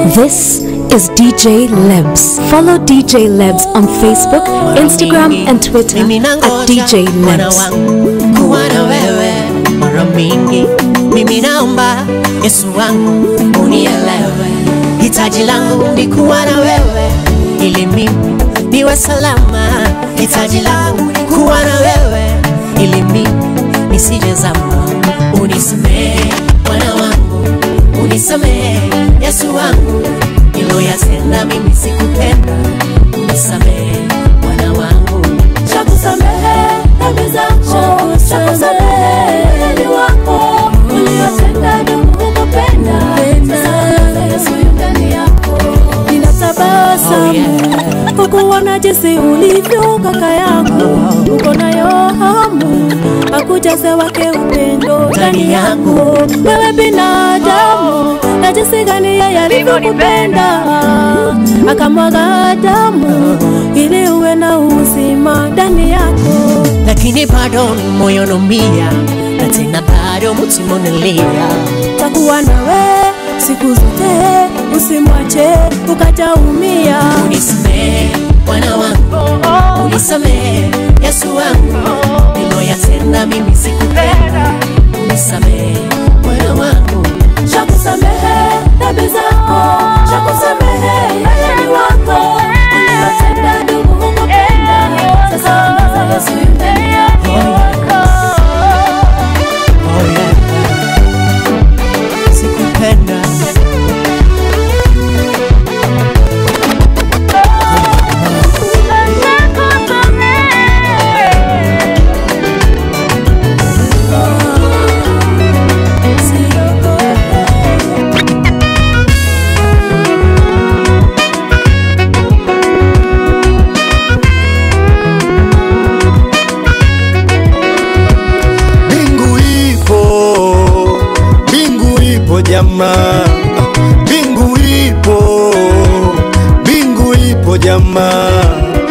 This is DJ Lebs. Follow DJ Lebs on Facebook, Instagram, and Twitter Mimi at nangoja DJ Bwana Lebs. wangu kuwa na wewe mara mingi. Mimi naomba Yesu wangu unielewe, hitaji langu ni kuwa na wewe ili mimi niwe salama. Hitaji langu ni kuwa na wewe ili mimi nisije zama. Unisamehe Bwana wangu, unisamehe Yesu wangu, niloyatenda mimi sikupenda. Unisamehe Bwana wangu, Shakusamehe dhambi zako, shakusamehe dhambi wako uliotenda ndugu kukupenda. Sasa Yesu yu ndani yako, Oh, ninatabasamu yeah. kwa kuona jinsi ulivyo kaka yangu, uko nayo hamu akujaze wake upendo ndani yako. Wewe binadamu, na jinsi gani yeye alivyokupenda akamwaga damu ili uwe na uzima ndani yako. lakini bado moyo naumia na tena bado mutima unalia. takuwa nawe siku zote, usimwache ukajaumia. Unisamehe Bwana wangu, unisamehe Yesu wangu, niloyatenda mimi sikupenda. Unisamehe Bwana wangu, Shakusamehe dhambi zako, shakusamehe yeye ni wako uliyotenda ndugu hukupenda. Sasa ongeza Yesu yu ndani yako. oh yeah. sikupenda Mbingu ipo, mbingu ipo jamaa, mbingu ipo, mbingu ipo jamaa,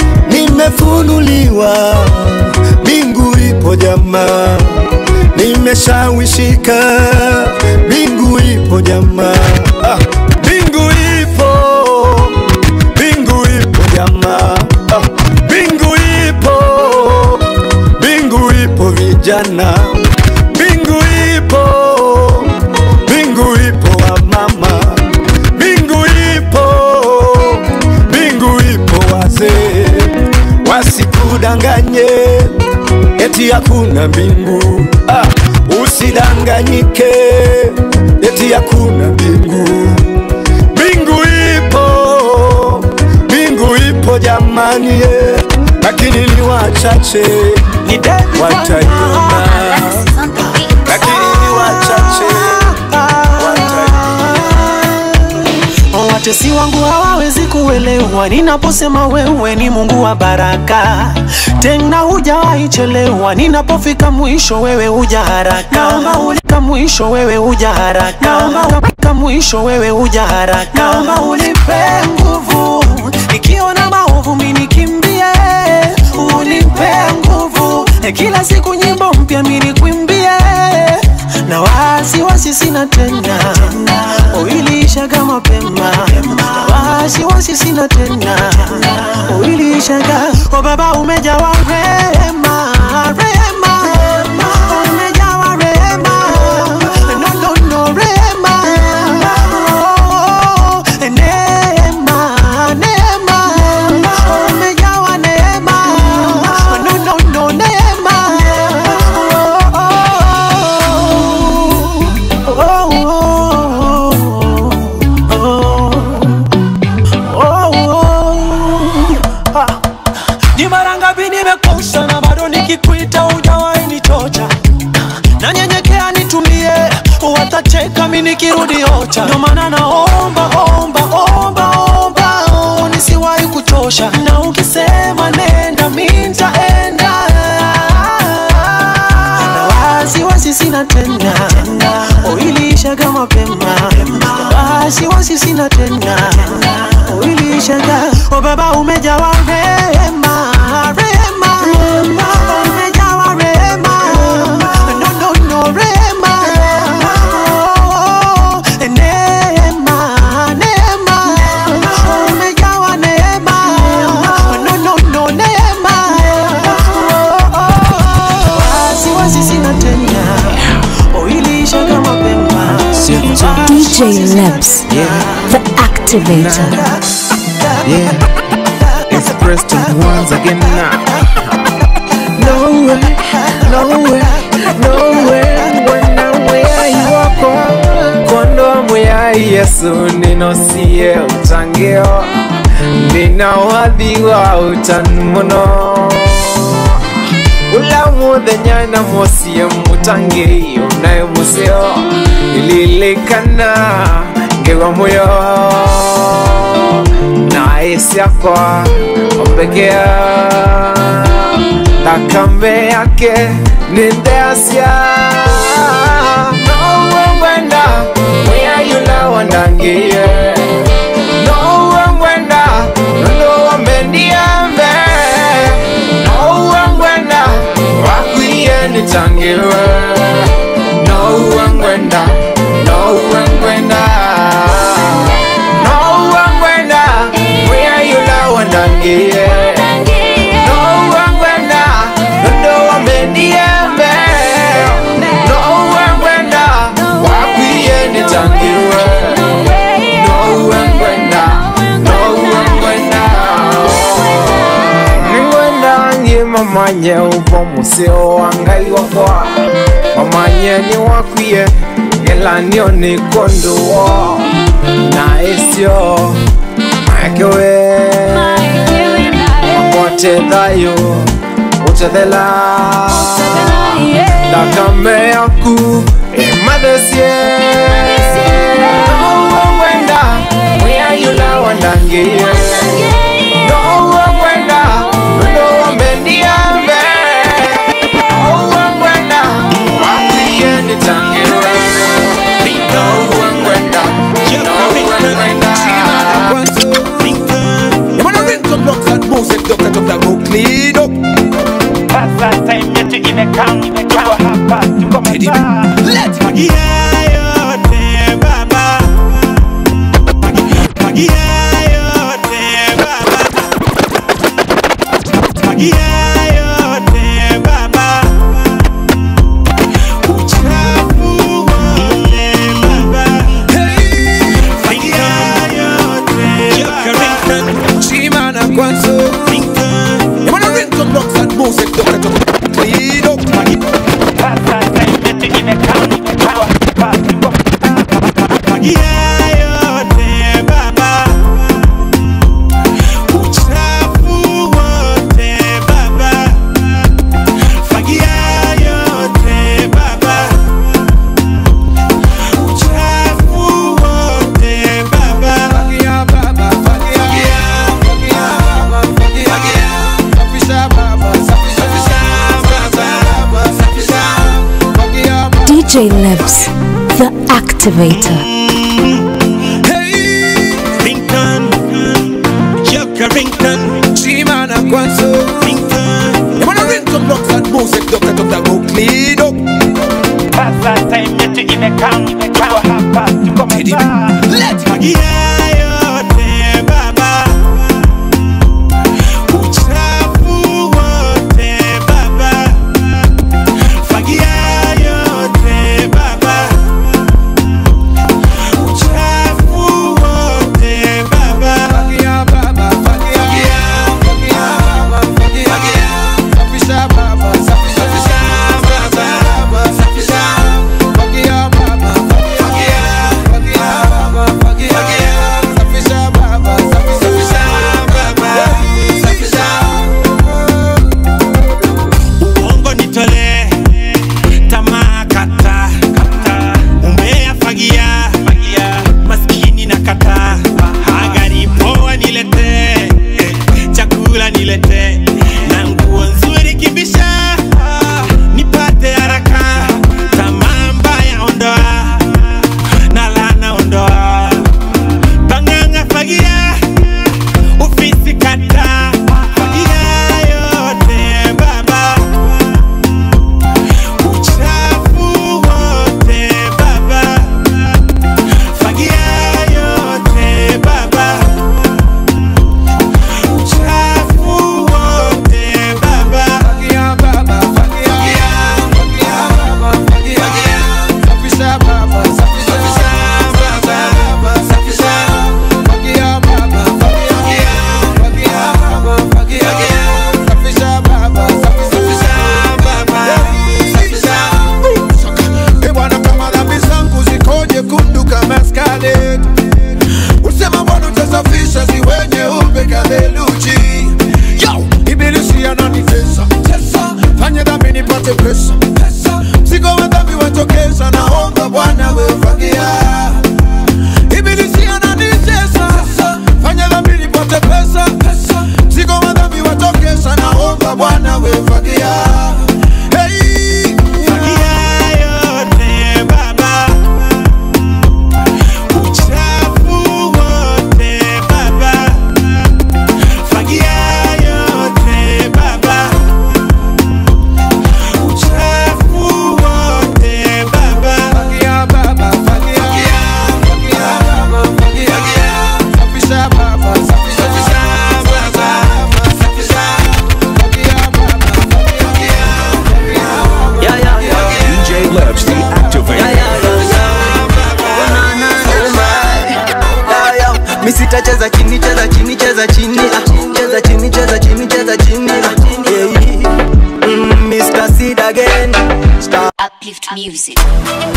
nimefunuliwa, mbingu ipo jamaa, nimeshawishika, mbingu ipo jamaa, Ah, mbingu ipo, mbingu ipo jamaa, Ah, mbingu ipo mbingu ipo vijana, mbingu ipo, mbingu ipo wa mama, mbingu ipo, mbingu ipo wazee, wasikudanganye eti hakuna mbingu. Ah, usidanganyike eti hakuna mbingu. Mbingu ipo, mbingu ipo jamani, eh, lakini ni wachache wataiona, lakini ni wachache wataiona. Watesi wangu hawawezi kuelewa ninaposema wewe ni Mungu wa baraka, tena hujawahi chelewa. Ninapofika mwisho wewe huja haraka, naomba ulika mwisho wewe huja haraka, naomba ulika mwisho wewe huja haraka, naomba ulipe nguvu nikiona maovu mimi nikimbie, unipe nguvu kila siku nyimbo mpya mimi nikwimbie na wasiwasi sina tena, uiliishaga mapema. Na wasiwasi sina tena, uiliishaga. O Baba, umejawa rehema, rehema, umejawa rehema, no no no rehema, oh, neema, neema, umejawa neema, no no no neema, oh, oh, oh, oh, oh. Ni mara ngapi nimekosa na bado nikikuita hujawahi nichocha nanyenyekea nitulie, watacheka mi nikirudi ocha. Ndio maana naomba omba omba omba, oh, nisiwahi kuchosha, na ukisema nenda mi nitaenda, na wasiwasi sina tena, uiliishaga mapema, wasiwasi sina tena, uiliishaga. O Baba umejawa rehema, rehema, umejawa rehema, no no no rehema, oh, neema, neema, DJ Lebs, the activator. Yeah, it's Preston once again now. No way, no way, no way, wena muyai wako kondoa muyai Yesu ninosie utangio nina wadhi wa utani muno ula muthenya na musie mutangi unayo museo ililikana ngewa muyo na isiakwa ombekea thakame yake ni ndeasia nowe mwenda mwiyayula wandangie nowe mwenda nondo wamendiambe nowe mwenda wakwiye nitangiwe nowe mwenda nowe mwenda nowe mwenda mwiyayula wandangie nowe mwenda nondo wamendiambe nowe mwenda wakwiye nitangiwe nowe mwenda nowe mwenda niwenda ngie mamanye uvo museo wa ngai wakwa mamanye ni wakwiye ngelanio ni konduo na isio makewe mapote thayo utethela thakame yaku imathesie nowe wenda mwiyayula wandangie nowe wenda nondo wamendiambe nowe wenda wakwiye nitangiwe nowe wenda nowe wenda You wanna ring some blocks and music, duck it up, that go clean up. Sasa time yetu imekam, tuko hapa, tuko mtaa. Let Magia yote baba, magia yote baba, magia yote baba, uchafu wote baba, magia yote Chimana Kwanzo. You wanna ring some blocks and music, duck it up, clean up. Sasa time yetu imekam, tuko hapa, tuko mtaa. Magia yote baba, uchafu wote baba, fagia yote baba, uchafu wote baba. Fagia baba, fagia, fagia, fagia, fagia. Safisha baba, safisha, safisha baba, safisha. Fagia baba. DJ Lebs, the activator. Hey, Rington, Joker Rington, Chimana Kwanzo. Rington. You wanna ring some blocks and music, duck it up, that go clean up. Sasa time yetu imekam, tuko hapa, tuko mtaa. Let Magia yote baba, uchafu wote baba, fagia yote baba, uchafu wote baba. Fagia baba, fagia, fagia, fagia, fagia. Safisha baba, safisha, safisha baba, safisha. Fagia baba, fagia, fagia,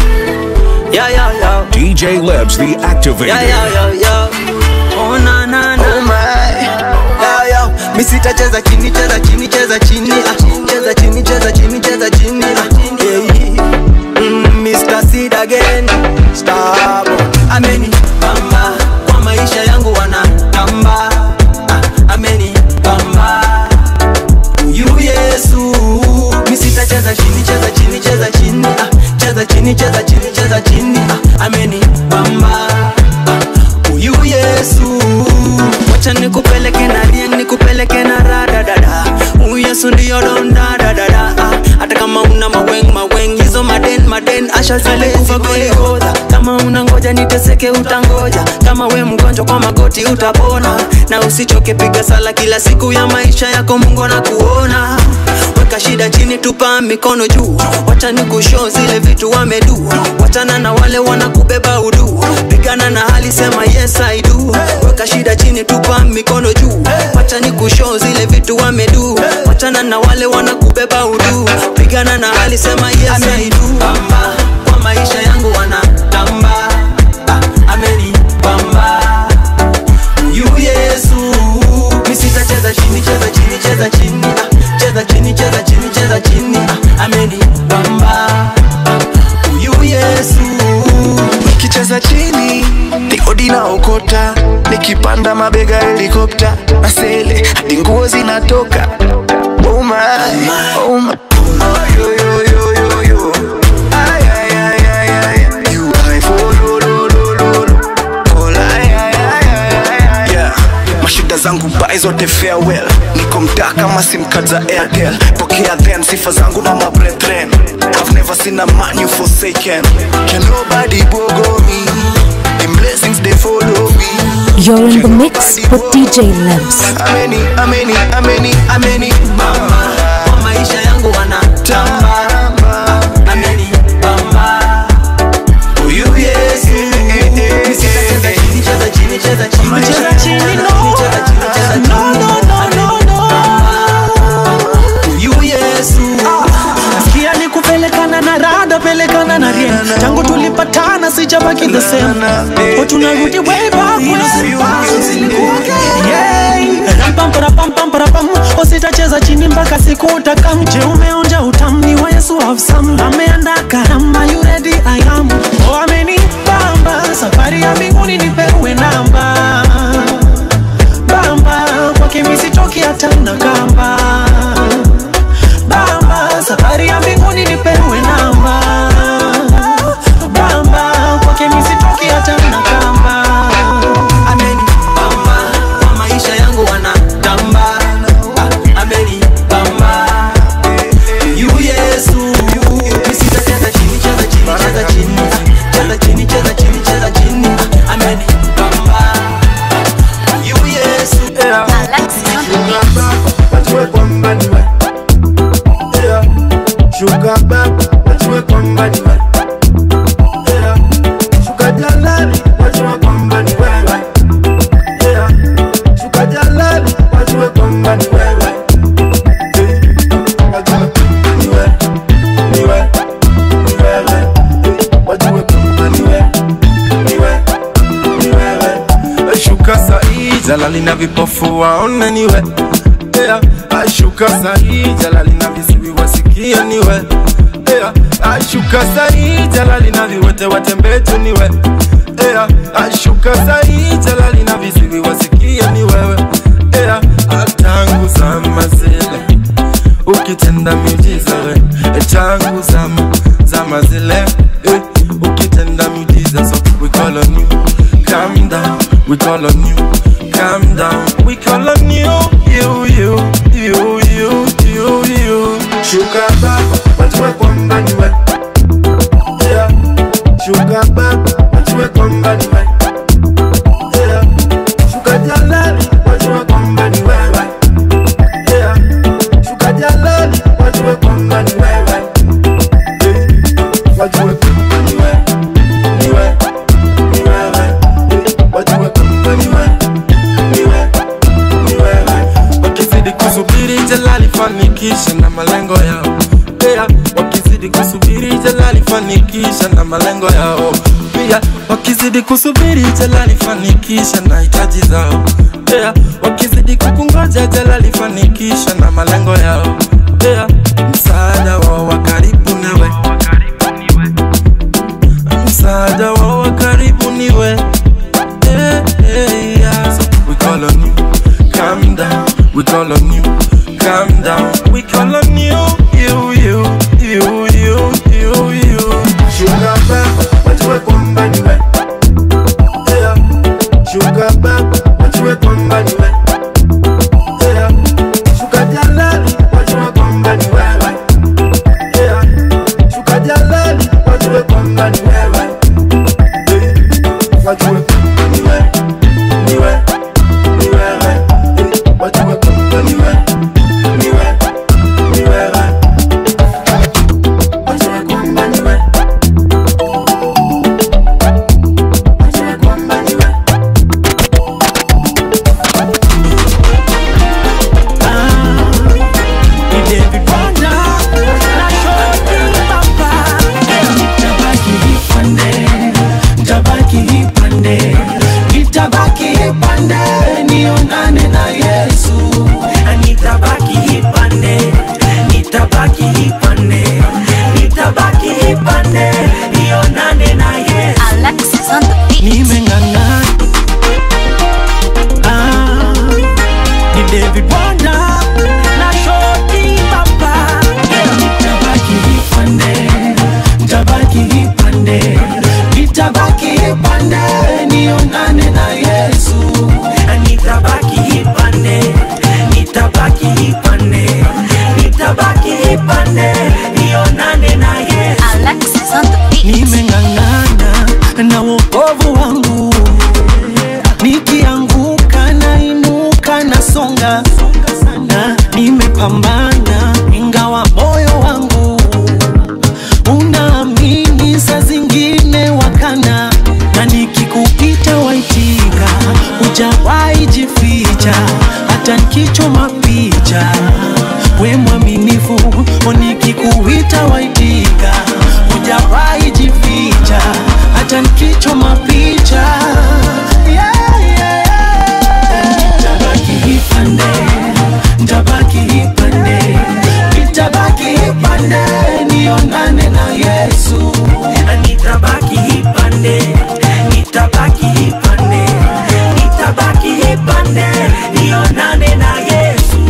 Yeah, yeah, yeah. DJ Lebs, the activator. Yeah, yeah, yeah, yeah. Oh, na, na, na. Oh, my. Yeah, yeah. Mi sitacheza chini, cheza chini, cheza chini. Ah, cheza chini, cheza chini, cheza chini. Ah, yeah. Mm, Mr. Sid again. Stop. Ameni bamba kwa maisha yangu wanatamba. Ah, ameni bamba. Huyu Yesu. Mi sitacheza chini, cheza chini, cheza chini. Ah, cheza chini, cheza chini, cheza chini. Ah, ameni bamba. Ah, Huyu Yesu. Wacha nikupeleke na rien, nikupeleke na rada dada. Huyu Yesu ndio donda dada dada. Ah, hata kama una maweng maweng hizo maden maden asha zile kufa Golgotha. Kama unangoja niteseke utangoja, kama we mgonjwa kwa magoti utapona, na usichoke piga sala kila siku ya maisha yako, Mungu anakuona. Weka shida chini, tupa mikono juu, wacha nikushow zile vitu wamedu, wachana na wale wanakubeba udu, pigana na hali, sema yes I do. Weka shida chini, tupa mikono juu, wacha nikushow zile vitu wamedu, wachana na wale wanakubeba udu, pigana na hali, sema yes I do. Bamba, kwa maisha yangu wanatamba, ah, ameni bamba Huyu Yesu, mi sitacheza chini, cheza chini, cheza chini, ah, cheza chini, cheza chini, cheza chini, ah, ameni bamba Huyu Yesu nikicheza chini nikodi na okota nikipanda mabega helikopta masele hadi nguo zinatoka oh my, oh my. Yo, yo, yo, yo, yo. Ay, ay, ay, ay, ay. You high for lo, lo, lo, lo, lo. All ay, ay, ay, ay, ay, ay. Yeah. mashida zangu bai zote farewell niko mtaa kama simcard za airtel pokea then sifa zangu na mabrethren I've never seen a man you forsaken Can nobody bogo me Them blessings they follow me You're in the mix with DJ Lebs. Ameni, ameni, ameni, ameni bamba kwa maisha yangu wanatamba ameni bamba Huyu Yesu mi sitacheza chini, cheza chini, cheza chini, cheza chini, cheza chini, cheza chini, no, no, no, no, no. Huyu Yesu Sikia ni kupelekana na rada pelekana na rien tangu tulipatana sijabaki the same o tunarudi way back when Yeah. Rampam, parapam, pam, parapam. usitacheza chini mpaka siku utakamje umeonja utamni wa yesu have some ameanda karama you ready i am oh amenibamba safari ya mbinguni nipewe namba bamba kwake misitoki hata na kamba bamba safari ya mbinguni nipewe namba bamba kwake misitoki hata na kamba ameni bamba kwa maisha yangu wanatamba Ah, ameni bamba yu yesu mi sitacheza chini cheza chini cheza chini Ah, cheza chini cheza chini cheza chini Ah, ameni bamba yu yesu wajue kwamba ni wewe. Yeah. Shuka baba wajue kwamba ni wewe. Yeah. Shuka jalali wajue kwamba ni wewe. Yeah. Shuka jalali wajue kwamba ni wewe. Eh, wajue ni wewe, ni wewe, ni wewe. Eh, wajue kwamba ni wewe, ni wewe, ni wewe. Shuka sahi jalali na vipofu waone niwe yeah. Ashuka sahi jalali na visiwi wasikie niwe yeah. Ashuka sahi jalali na viwete watembee tu niwe yeah. Ashuka sahi jalali na visiwi wasikie ni wewe yeah. Tangu zama zile ukitenda miujiza we tangu zama zama zile eh, ukitenda miujiza so we call on you calm down we call on you calm down we call on you you you you you you you shuka baba wajue kwamba ni wewe yeah. shuka baba wajue kwamba ni wewe yeah. shuka jalali wajue kwamba ni wewe yeah. shuka jalali wajue kwamba ni wewe Eh, wajue kwamba ni wewe ni wewe ni wewe Eh, wajue kwamba ni wewe ni wewe ni wewe wakizidi kusubiri jalali fanikisha na malengo yao yeah. wakizidi kusubiri jalali fanikisha na malengo yao pia wakizidi kusubiri jela lifanikisha na hitaji zao yeah. wakizidi kukungoja jela lifanikisha na malengo yao yeah. msaada wao wa karibu niwe msaada wao wa karibu niwe yeah, yeah, yeah. So we call on you calm down we call on you calm down we call on you you you you you you you Sugar baba, wajue kwamba ni wewe. Yeah. Sugar baba, wajue kwamba ni wewe. Yeah. Sugar jalali, wajue kwamba ni wewe. Yeah. Sugar jalali, wajue kwamba ni wewe. Yeah. Wajue ni wewe, ni wewe, ni wewe. Yeah. Wajue kwamba ni wewe, ni wewe, ni wewe. Wajue kwamba ni wewe. Nitabaki ipande, nitabaki ipande, nionane na Yesu. Nitabaki ipande, nitabaki ipande, nitabaki ipande, nionane na Yesu. Alexis on the beat. Nimeng'ang'ana. Ah, ni David Wanda na Shoti Papa. Nitabaki ipande, nitabaki ipande, nitabaki ipande, nionane na Yesu. Nitabaki ipande, nitabaki ipande, nitabaki ipande, nionane na Yesu. Alexis on the beat. Nimeng'ang'ana na wokovu wangu, nikianguka nainuka nasonga na nimepambana ingawa moyo wangu unaamini saa zingine wakana na nikikuita waitika hujawahi jificha hata nikichoma picha we mwaminifu nikikuita waitika hujawahi jificha hata nikichoma picha yeah, yeah, yeah. Nitabaki ipande, nitabaki ipande, nitabaki ipande, nionane na Yesu. Nitabaki ipande, nitabaki ipande, nitabaki ipande, nionane na Yesu.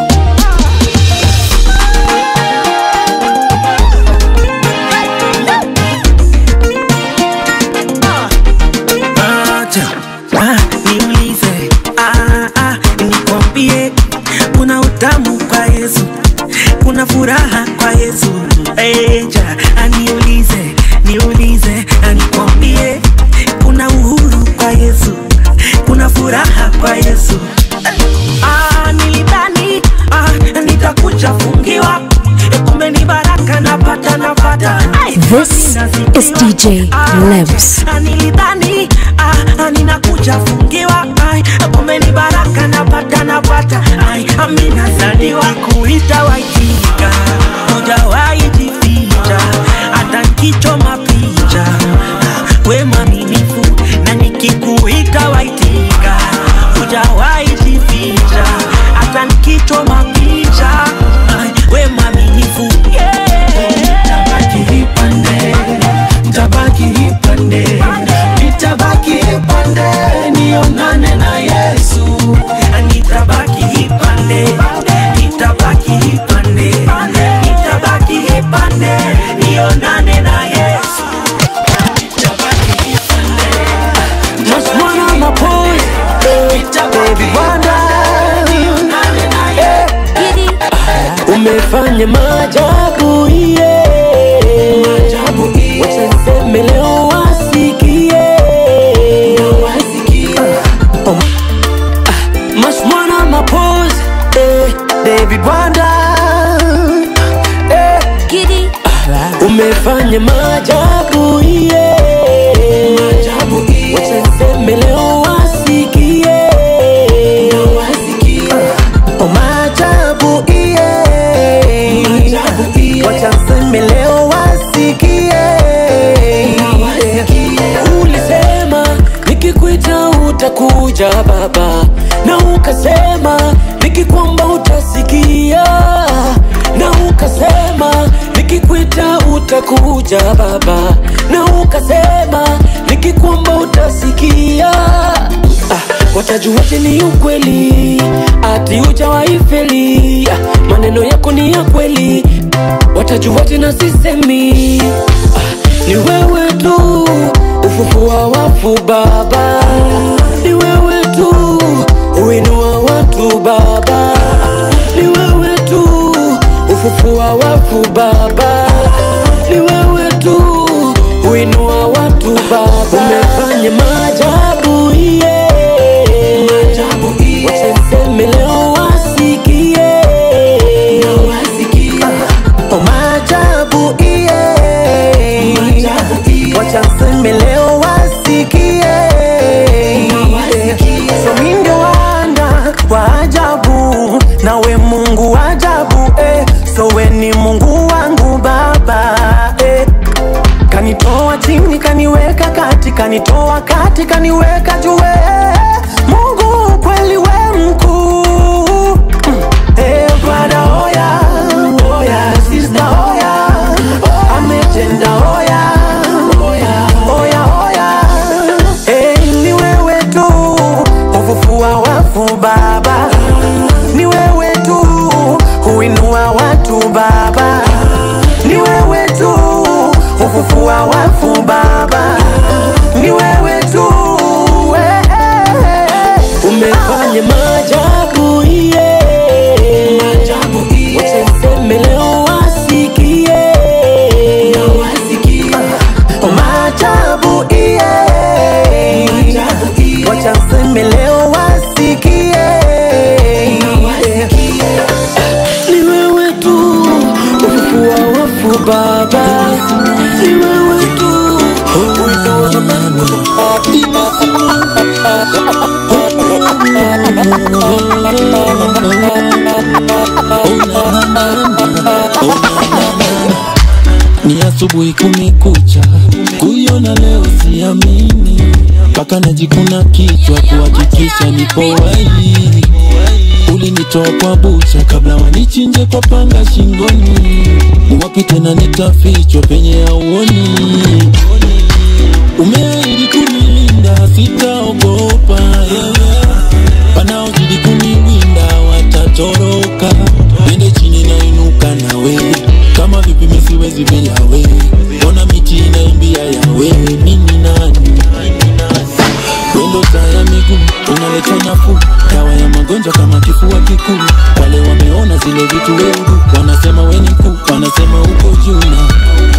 Acha, ah, niulize, ah, ah, nikwambie kuna utamu kwa Yesu, kuna furaha kwa Yesu. Eja, aniulize, niulize, anikwambie kuna uhuru kwa Yesu, kuna furaha kwa Yesu. Ah, nilidhani ah, nitakuja fungiwa, kumbe ni baraka napata napata. Ai, This is DJ Lebs. Ah, nilidhani ah, ah, ninakuja fungiwa ai, kumbe ni baraka napata napata ai, amina zaliwa kuita waitika hujawahi jificha hata nkichoma picha Ah, we mwaminifu na nikikuita waitika hujawahi jificha hata nkichoma picha ai, we mwaminifu yeah. Nitabaki ipande, nitabaki ipande, nitabaki ipande, nionane na Yesu. Nitabaki ipande, nitabaki ipande, nitabaki ipande, nionane na Yesu. Nitabaki ipande, just one on my pose, baby wonder, nionane na Yesu. Umefanya maajabu iye Wacha niseme leo wasikie Oh, ah, Must wanna my pose eh, David Wanda eh, ah, Umefanya maajabu iye Wacha niseme leo wasikie Oh, maajabu iye utakuja baba na ukasema nikikwamba utasikia na ukasema nikikwita utakuja baba na ukasema nikikwamba utasikia ah, watajuaje ni ukweli ati ujawaifeli ah, maneno yako ni ya kweli watajuaje na sisemi ah, ni wewe tu ufufua wafu baba ni wewe tu uinua watu baba ni wewe tu ufufua wafu baba ni wewe tu uinua watu baba umefanya maajabu iye waseme leo wasikie Oh, maajabu iye wacha nseme leo wasikie so mi ndio wana wa ajabu nawe mungu wa ajabu eh. so we ni mungu wangu baba eh. kanitoa chini kaniweka kati kanitoa kati kaniweka juu eh. mungu kweli we mkuu Mm. Eh, brother, oya, oya, sister, oya, ametenda oya, oya, oya. Eh, ni wewe tu hufufua wafu baba ni wewe tu huinua watu baba ni wewe tu hufufua wafu baba ni wewe tu eh, eh, eh. umefanya maajabu iye wacha niseme leo wasikie Oh, maajabu iye wacha nseme leo wasikie ni wewe tu ufufua wafu baba ni wewe tu ni asubuhi kumekucha, kuiona leo siamini, mpaka najikuna kichwa kuhakikisha nipo wai. Ulinitoa kwa bucha kabla wanichinje kwa panga shingoni, ni wapi tena nitafichwa penye auoni? Umeahidi kunilinda, sitaogopa yeah, yeah. Wanaozidi kuniwinda watatoroka, nende chini nainuka nawe, kama vipi mimi siwezi bila we, ona miti inaimbia yawe, mimi nani? Wendo taa ya miguu unaleta nafuu, dawa ya magonjwa kama kifua kikuu. Wale wameona zile vitu weuru, wanasema we ni mkuu, wanasema uko juu na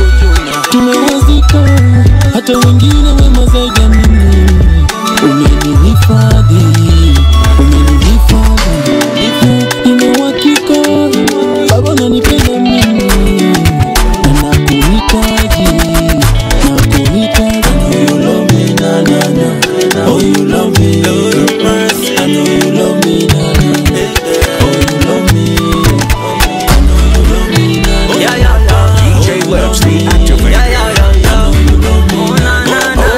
tumewazika hata wengine wema zaidi ya mimi. Umenihifadhi, umenihifadhi, nina uhakika Baba unanipenda mimi na nakuhitaji, nakuhitaji. I know you love me, na na na. Oh you love me, Lord of mercy. I know you love me, na na. Oh you love me, I know you love me, na na. Yeah, yeah, yeah. DJ Lebs, the activator. Yeah, yeah, yeah, yeah. Oh, na, na, na.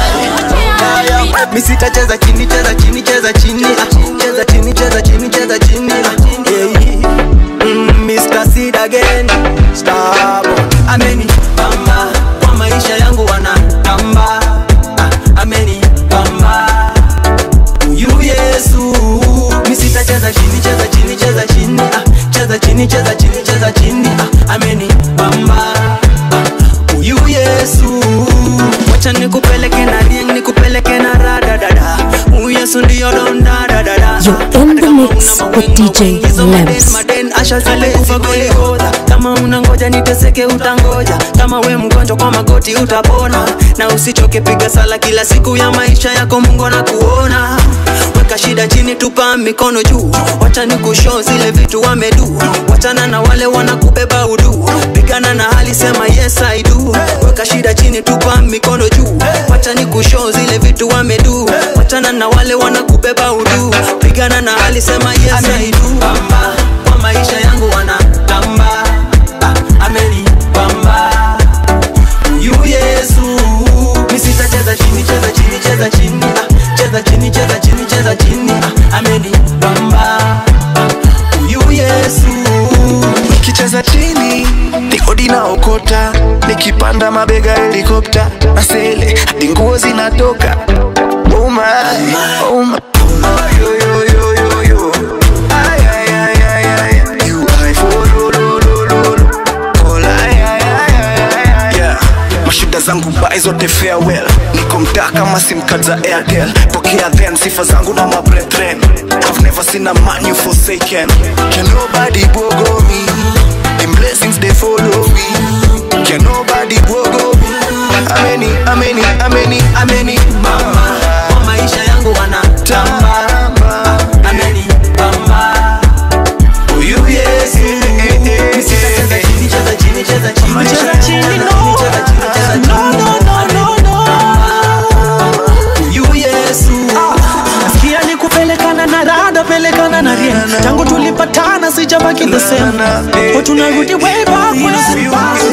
Yeah, yeah. Mi sitacheza chini, cheza chini, cheza chini, ah. cheza chini, cheza chini, cheza chini, ah. yeah. Mm, Mr. Sid again, Starboy. Ameni bamba kwa maisha yangu wanatamba, ah. ameni bamba huyu Yesu. Mi sitacheza chini, cheza chini, cheza chini, ah. cheza chini, cheza chini, cheza chini, ah. ameni bamba ah. huyu Yesu. Wacha nikupeleke na rieng, nikupeleke na rada dada. Huyu Yesu ndio donda dada. You're in the mix with DJ Lebs. Maden asha zile kufa Golgotha. Kama unangoja niteseke utangoja, kama we mgonjwa kwa magoti utapona, na usichoke piga sala kila siku ya maisha yako, Mungu anakuona. Weka shida chini, tupa mikono juu, wacha nikushow zile vitu wamedu, wachana na wale wanakubeba udu, pigana na hali, sema yes I do. Weka shida chini, tupa mikono juu, wacha nikushow zile vitu wamedu, wachana na wale wanakubeba udu, pigana na hali, sema yes I do. Bamba, kwa maisha yangu wanatamba, ah, ameni bamba huyu Yesu. Mi sitacheza chini, cheza chini, cheza chini, ah, cheza chini, cheza chini, cheza inaokota nikipanda mabega helikopta na sele hadi nguo zinatoka oh my, oh my. Yo, yo, yo, yo, yo. Ay, ay, ay, ay, ay. You eye for lo, lo, lo, lo, lo. All ay, ay, ay, ay, ay, ay. Yeah. mashida zangu bai zote farewell niko mtaa kama simcard za airtel pokea then sifa zangu na mabrethren I've never seen a man you forsaken can nobody bogo me them blessings they follow me can nobody bogo me ameni ameni ameni ameni mama kwa maisha yangu wanatamba ameni pamba huyu yesu Cheza chini, cheza chini, cheza chini, Cheza chini, no. cheza chini, cheza chini. No, no, no, no, no. Huyu Yesu Sikia ni kupelekana na rada pelekana na ria tangu tulipatana sijabaki the same oh, tunarudi way back when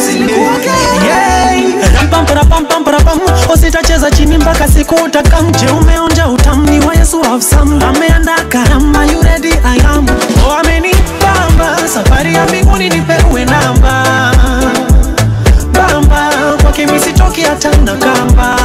Yeah. Ram-pam, para-pam, pam, para-pam. usitacheza chini mpaka siku utakamje umeonja utamni wa yesu have some ameanda karama you ready i am oh, amenipamba safari ya mbinguni nipewe namba bamba kwake misitoki hata na kamba